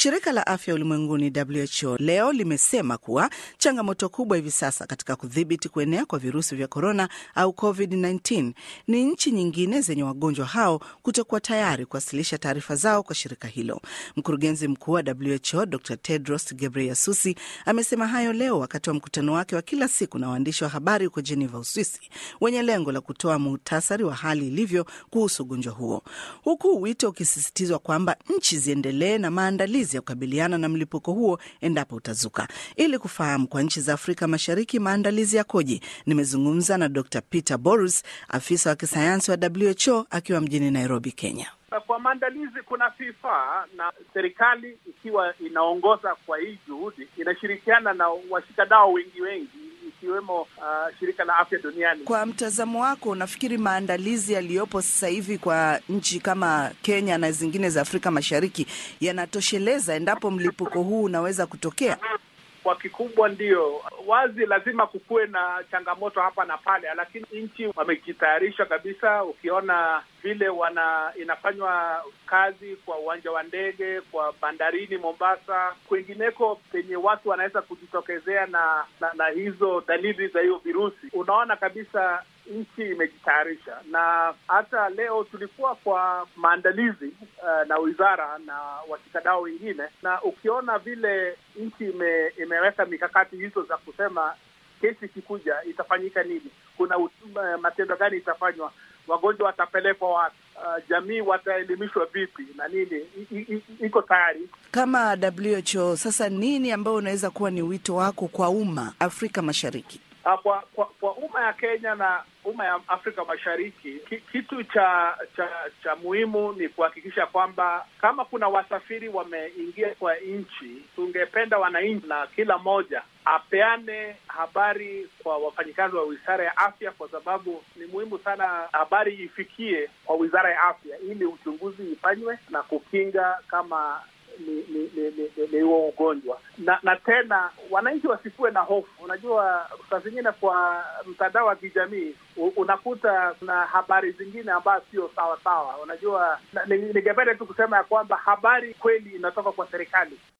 Shirika la Afya Ulimwenguni WHO leo limesema kuwa changamoto kubwa hivi sasa katika kudhibiti kuenea kwa virusi vya korona au COVID-19 ni nchi nyingine zenye wagonjwa hao kutokuwa tayari kuwasilisha taarifa zao kwa shirika hilo. Mkurugenzi mkuu wa WHO Dr Tedros Ghebreyesus amesema hayo leo wakati wa mkutano wake wa kila siku na waandishi wa habari huko Geneva, Uswisi, wenye lengo la kutoa muhtasari wa hali ilivyo kuhusu ugonjwa huo, huku wito ukisisitizwa kwamba nchi ziendelee na maandalizi ya kukabiliana na mlipuko huo endapo utazuka. Ili kufahamu kwa nchi za Afrika Mashariki maandalizi yakoje, nimezungumza na Dr Peter Borus, afisa wa kisayansi wa WHO akiwa mjini Nairobi, Kenya. Kwa maandalizi kuna FIFA na serikali ikiwa inaongoza kwa hii juhudi, inashirikiana na washikadau wengi wengi ikiwemo uh, shirika la afya duniani. Kwa mtazamo wako, unafikiri maandalizi yaliyopo sasa hivi kwa nchi kama Kenya na zingine za Afrika Mashariki yanatosheleza endapo mlipuko huu unaweza kutokea? Kwa kikubwa ndio wazi, lazima kukuwe na changamoto hapa na pale, lakini nchi wamejitayarisha kabisa. Ukiona vile wana inafanywa kazi kwa uwanja wa ndege, kwa bandarini Mombasa, kwingineko penye watu wanaweza kujitokezea na, na na hizo dalili za hiyo virusi, unaona kabisa nchi imejitayarisha. Na hata leo tulikuwa kwa maandalizi uh, na wizara na washikadau wengine, na ukiona vile nchi ime, imeweka mikakati hizo za kusema kesi ikikuja itafanyika nini, kuna uh, matendo gani itafanywa, wagonjwa watapelekwa wapi, uh, jamii wataelimishwa vipi na nini, iko tayari kama WHO. Sasa nini ambayo unaweza kuwa ni wito wako kwa umma Afrika Mashariki? Kwa kwa, kwa umma ya Kenya na umma ya Afrika Mashariki, kitu cha cha cha muhimu ni kuhakikisha kwamba kama kuna wasafiri wameingia kwa nchi, tungependa wananchi na kila mmoja apeane habari kwa wafanyikazi wa wizara ya afya, kwa sababu ni muhimu sana habari ifikie kwa wizara ya afya ili uchunguzi ifanywe na kukinga kama ni ni ni ni huo ugonjwa na na tena wananchi wasikuwe na hofu. Unajua, saa zingine kwa mtandao wa kijamii unakuta kuna habari zingine ambazo sio sawa sawa. Unajua, ningependa tu kusema ya kwamba habari kweli inatoka kwa serikali.